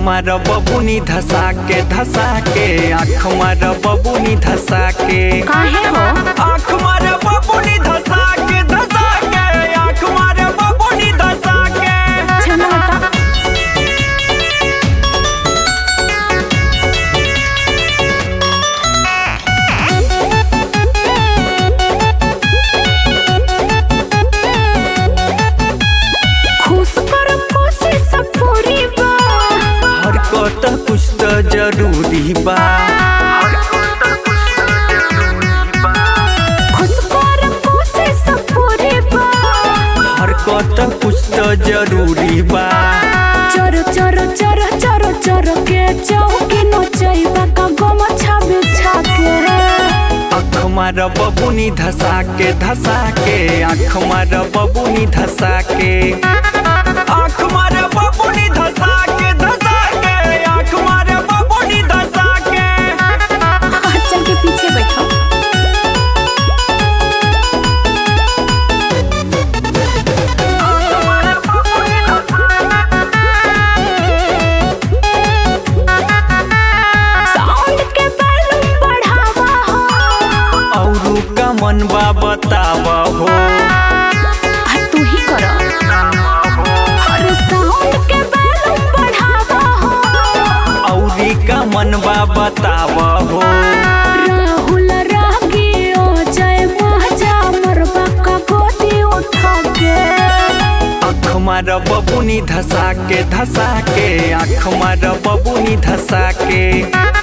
मार बबुनी धसा के धसा के आँख मार बबुनी धसा के काहे हो आँख मार बबुनी धसा के धसा के आँख मार बबुनी धसा के चलो हटा खुश कर कोशिश पूरी बा हरकत कुछ तो जरूरी बा खुश कर कोशिश पूरी बा हरकत कुछ तो जरूरी बा चोर चोर चोर चोर चोर के चौकी नचैबा का गम छाबे छाके आँख मार बबुनी धसा के धसा के आँख मार बबुनी धसा के आँख मार बबुनी धसा के धसा के आँख मार बबुनी धसा के चल के पीछे बैठो साउंड के वॉल्यूम बढ़ावा हो औरू का मन बा बताब हो आ तू ही कर हर साउंड के वॉल्यूम बढ़ावा हो औरी का मन बा बताब हो राहुल रागी ओ जय महजा मरबा का गोदी उठा के आँख मार बबुनी धसा के धसा के आँख मार बबुनी धसा के